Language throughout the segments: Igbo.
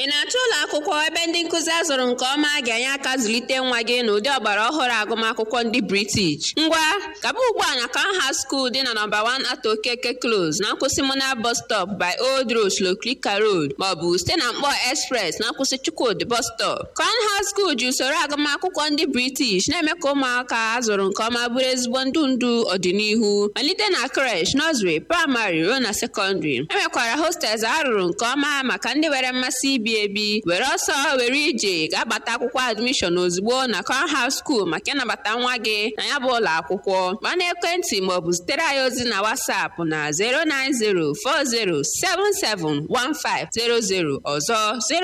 ị na-achọ ụlọ akwụkwọ ebe ndị nkụzi azụrụ nke ọma ga-enye aka zụlite nwa gị n'ụdị ọgbara ọhụrụ agụmakwụkwọ ndị british ngwa gaba ugbu a na kanha skuul dị na nọmba 1 ato okeke close na nkwụsị mona bus stop by old road sloklika road maọbụ site na mkpọ express na nkwụsị chukwudi bus stop kanha skuul ji usoro agụmakwụkwọ ndị british na-eme ka ụmụaka azụrụ nke ọma bụrụ ezigbo ndụ ndụ ọdịnihu malite na creche nursery praịmarị ruo na sekọndịrị enwekwara hostels arụrụ nke ọma maka ndị nwere mmasị ibi ebi were ọsọ were ije ga-abata akwụkwọ admishọn ozugbo na conhouse school maka ịnabata nwa gị na ya bụ ụlọ akwụkwọ gba n'ekwentị maọbụ zitere anyị ozi na WhatsApp na 09040771500 ọzọ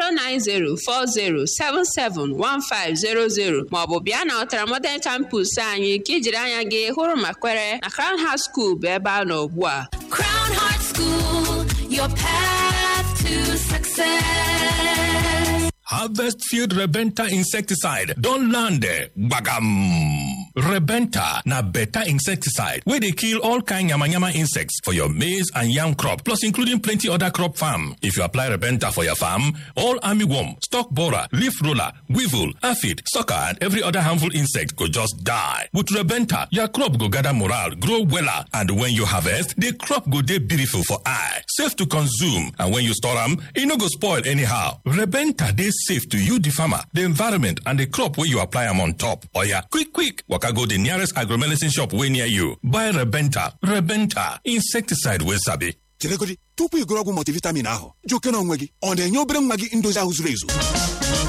09040771500 maọbụ bịa na Ọtara Modern Campus anyị ka ijiri anya gị hụrụ ma kwere na Crown House School bụ ebe a nọ ugbu a Crown Heart School, your path to success. Harvest Field Rebenta insecticide don land there. Bagam. Rebenta na better insecticide wey dey kill all kind yamayama insects for your maize and yam crop plus including plenty other crop farm. If you apply Rebenta for your farm, all armyworm, stalk borer, leaf roller, weevil, aphid, sucker and every other harmful insect go just die. With Rebenta, your crop go gather morale, grow wella and when you harvest, the crop go dey beautiful for eye, safe to consume and when you store am, e no go spoil anyhow. Rebenta dey safe to you the farmer, the environment and the crop wey you apply am on top. Oya, quick quick waka go the nearest agromedicine shop wey near you. Buy Rebenta. Rebenta, insecticide wey sabi. cheregodi tupu ị gụrụ ọgwụ multivitamin ahụ jụ oke na onwe gị ọ na-enye obere nwa gị ndozi ahụ zuru ezu